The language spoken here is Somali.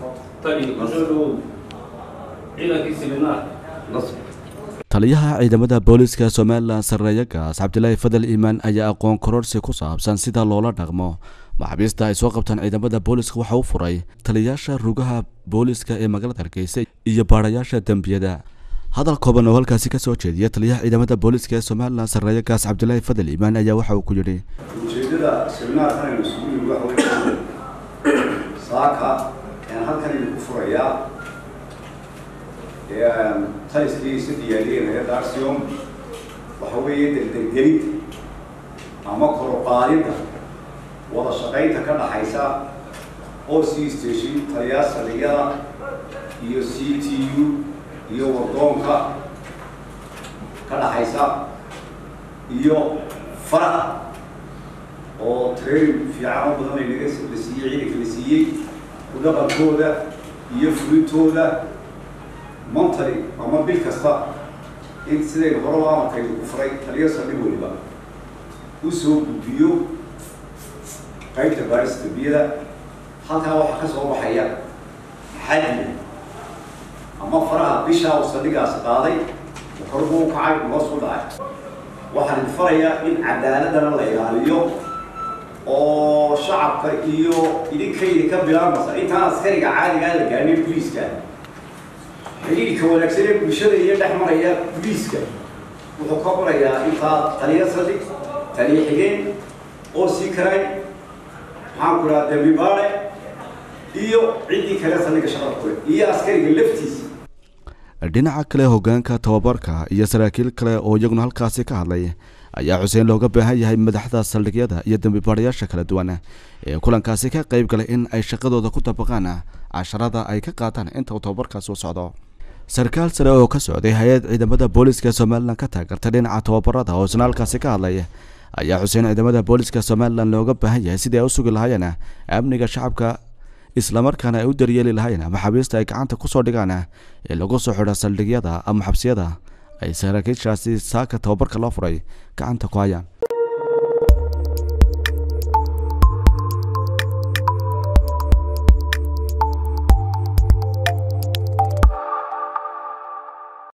tani kusoo dhowow ciidankii siminaar taliyaha ciidamada booliska somalilan sarreeya gaas cabdilaahi fadal iimaan ayaa aqoon kororsi ku saabsan sida loola dhaqmo maxaabiista ay soo qabtaan ciidamada booliska waxa u furay taliyayaasha rugaha booliska ee magaalada hargeysa iyo baadhayaasha dembiyada hadal kooban oo halkaasi ka soo jeediya taliyaha ciidamada booliska ee somalilan sarreeya gaas cabdilaahi fadal iimaan ayaa waxa uu ku yidhi ujeedada seminaarkan aynu isugu yimi waxa weeye saaka ayaan halkan idinku furayaa taliskii isa diyaariyeen hay-adda arsiom waxa weeye degdeggelid ama koroqaadidda wada shaqaynta ka dhaxaysa o c station taliyaa saldhigyada iyo c t u iyo wardoonka ka dhaxaysa iyo faraha oo training fiican oo badan ay naga la siiyey ciidanka la siiyey ku dhaqankooda iyo fulintooda montary ama bil kasta in sidaynu horaba amarkaydu ku furay taliyo saldhig weliba u soo gudbiyo qaybta baarista dembiyada halkaa waxaa ka soo baxaya xadmi ama faraha bishaa uu saldhigaasi qaaday korbu u kacay hoos u dhacay waxaan idin farayaa in cadaaladana la ilaaliyo oo shacabka iyo idinkaydi ka bilaabmasa intaan askariga caadigaa la gaadhin boliiska xiriirka wanaagsan ee bulshada iyo dhex maraya boliiska wuxuu ka qorayaa intaa taliya saldhig taliya xigeen oo sii karay maxaan ku dhaha dambi baare iyo ciddii kale saldhiga shaqada kule iyo askariga laftiisa dhinaca kale hogaanka tababarka iyo saraakiil kale oo iyaguna halkaasi ka hadlay ayaa xuseen looga baahan yahay madaxda saldhigyada iyo dembibaadhayaasha kala duwan ee kulankaasi ka qayb galay in ay shaqadooda ku dabaqaan casharada ay ka qaataan inta uu tababarkaasi u socdo sarkaal sare oo ka socday hay-ad ciidamada booliska somalilan ka taageertay dhinaca tababarada oo isna halkaasi ka hadlay ayaa xuseen ciidamada booliska somalilan looga baahan yahay sidii ay u sugi lahaayeen amniga shacabka islamarkaana ay u daryeeli lahayn maxaabiista ay gacanta kusoo dhigaan ee lagu soo xidha saldhigyada ama xabsiyada ay saraakiishaasi saaka tababarka loo furay gacanta ku hayaan